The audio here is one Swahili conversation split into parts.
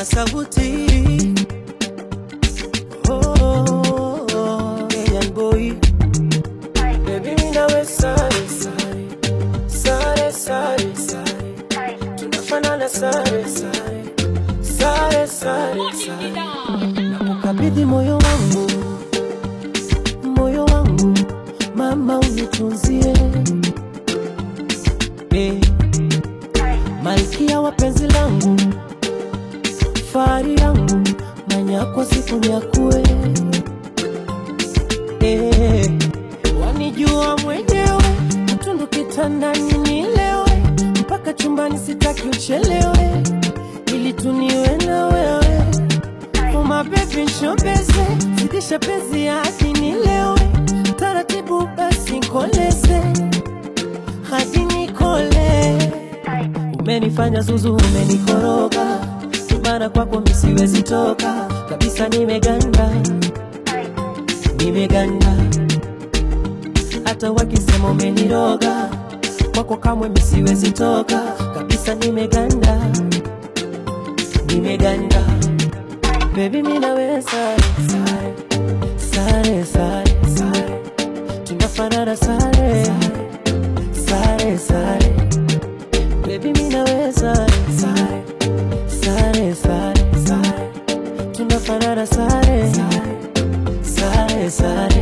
sauti oh, Kenyan boy Baby mimi nawe sare sare sare sare sare tunafanana sare sare sare sare sare nakukabidhi moyo wangu moyo wangu mama unitunzie eh, malkia wa penzi langu fahari yangu manyakwa siku nyakue eh, wanijua mwenyewe mtundu kitandani nilewe mpaka chumbani sitaki uchelewe ili tuniwe na wewe uma bebi nshobeze zidisha penzi hadi nilewe taratibu basi nkoleze hadi nikole umenifanya zuzu umenikoroga mara kwako misiwezi toka kabisa nimeganda nimeganda hata wakisema umeniroga kwako kamwe misiwezi toka kabisa nimeganda nimeganda Baby mimi nawe sare sare sare sare sare tunafanana sare sare sare Baby mimi nawe sare sare sare sare sare tunafanana sare sare sare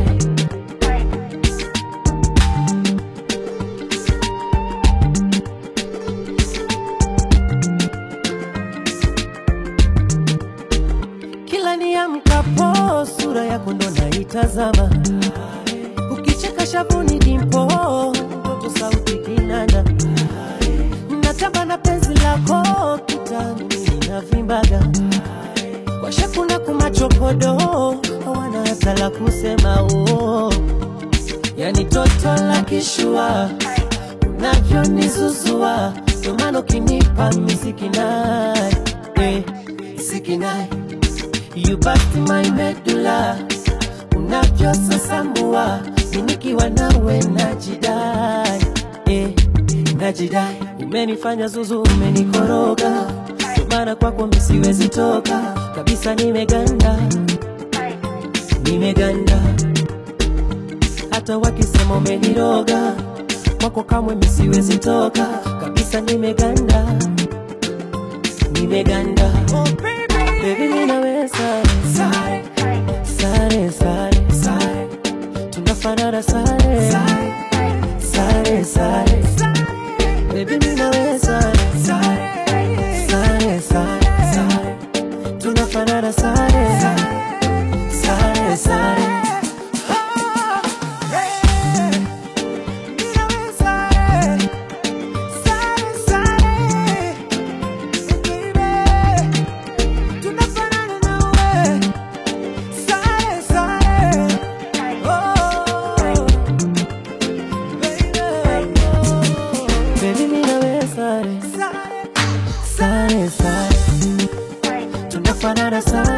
kila niamkapo sura yako ndo naitazama, ukicheka shavuni dimpo, ndoto sauti kinanda, natamba na penzi lako kitani, mimi navimbaga kwa shakuna kumachokodo, hawana hata la kusema oh. Yani toto la kishua unavyonizuzua, ndo maana ukinipa misikinai eh, sikinai You bust my medulla unavyosasambua minikiwa nawe najidai eh, najidai umenifanya zuzu umenikoroga maana kwako misiwezi toka kabisa nimeganda nimeganda hata wakisema umeniroga kwako kamwe misiwezi toka kabisa nimeganda nimeganda oh, baby. Baby mimi nawe sare sare sare sare sare tunafanana sare sare sare Baby mimi nawe sare sare sare sare sare tunafanana sare sare sare Baby mimi nawe sare sare sare tunafanana sare